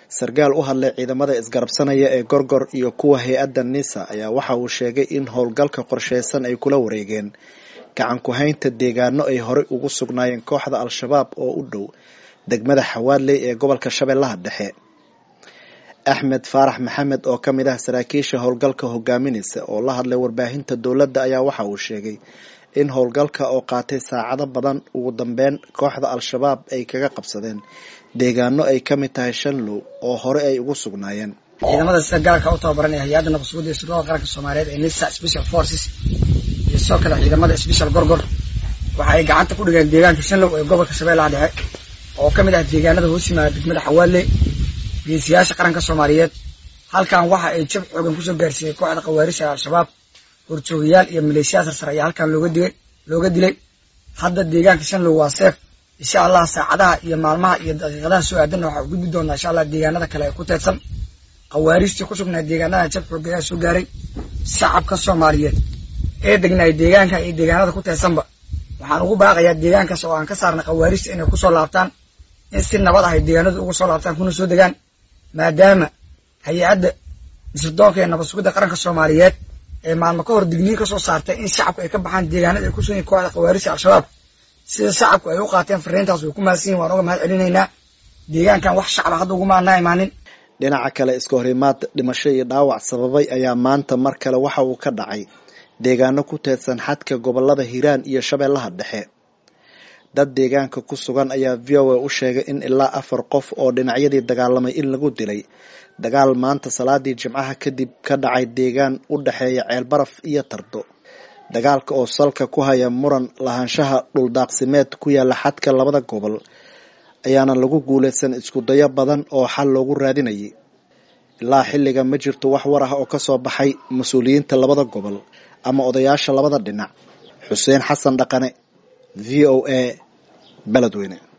sarkaal u hadlay ciidamada isgarabsanaya ee gorgor iyo kuwa hay-adda nisa ayaa waxa uu sheegay in howlgalka qorsheysan ay kula wareegeen gacan ku-haynta deegaano ay horey ugu sugnaayeen kooxda al-shabaab oo u dhow degmada xawaadley ee gobolka shabeellaha dhexe axmed faarax maxamed oo ka mid ah saraakiisha howlgalka hogaaminaysa oo la hadlay warbaahinta dowladda ayaa waxa uu sheegay in howlgalka oo qaatay saacado badan ugu dambeyn kooxda al-shabaab ay kaga qabsadeen deegaano ay ka mid tahay shanlow oo hore ay ugu sugnaayeen ciidamada sida gaarka u tababaran ee hay-adda nabadsuguda iyo sirdoonka qaranka soomaaliyeed ee nisa special forces iyo sidoo kale ciidamada special gorgor waxa ay gacanta ku dhigeen deegaanka shanlow ee gobolka shabeellaha dhexe oo ka mid ah deegaanada hoos yimaada degmada xawaadle geesiyaasha qaranka soomaaliyeed halkan waxa ay jab xoogan kusoo gaarsiiyey kooxda khawaarisha ee al-shabaab horjoogayaal iyo maleeshiyaad sarsare ayaa halkan looga digay looga dilay hadda deegaanka shanlow waa seef insha allah saacadaha iyo maalmaha iyo daqiiqadaha soo aadanna waxaa u gudbi doonaa insha allah deegaanada kale ee ku teedsan khawaarijtii ku sugnaa deegaanada jab xooga ayaa soo gaaray shacabka soomaaliyeed ee degnaay deegaanka iyo deegaanada ku teedsanba waxaan ugu baaqayaa deegaankaas oo aan ka saarnay khawaarijta inay kusoo laabtaan in si nabad ah ay deegaanadu uga soo laabtaan kuna soo degaan maadaama hay-adda sirdoonka ee nabad sugidda qaranka soomaaliyeed ee maalmo ka hor digniin ka soo saartay in shacabku ay ka baxaan deegaanada ay ku sugan yihin kooxda khawaarijta al-shabaab sida shacabku ay u qaateen fariintaas way ku mahadsan yihin waan uga mahad celinaynaa deegaankan wax shacaba hadda uguma anaa imaanin dhinaca kale iska horimaad dhimasho iyo dhaawac sababay ayaa maanta mar kale waxa uu ka dhacay deegaano ku teedsan xadka gobolada hiiraan iyo shabeellaha dhexe dad deegaanka ku sugan ayaa v o a u sheegay in ilaa afar qof oo dhinacyadii dagaalamay in lagu dilay dagaal maanta salaadii jimcaha kadib ka dhacay deegaan u dhexeeya ceelbaraf iyo tardo dagaalka oo salka ku haya muran lahaanshaha dhuldaaqsimeed ku yaala xadka labada gobol ayaana lagu guulaysan isku dayo badan oo xal loogu raadinayay ilaa xilliga ma jirto wax war ah oo kasoo baxay mas-uuliyiinta labada gobol ama odayaasha labada dhinac xuseen xasan dhaqane v o a beledweyne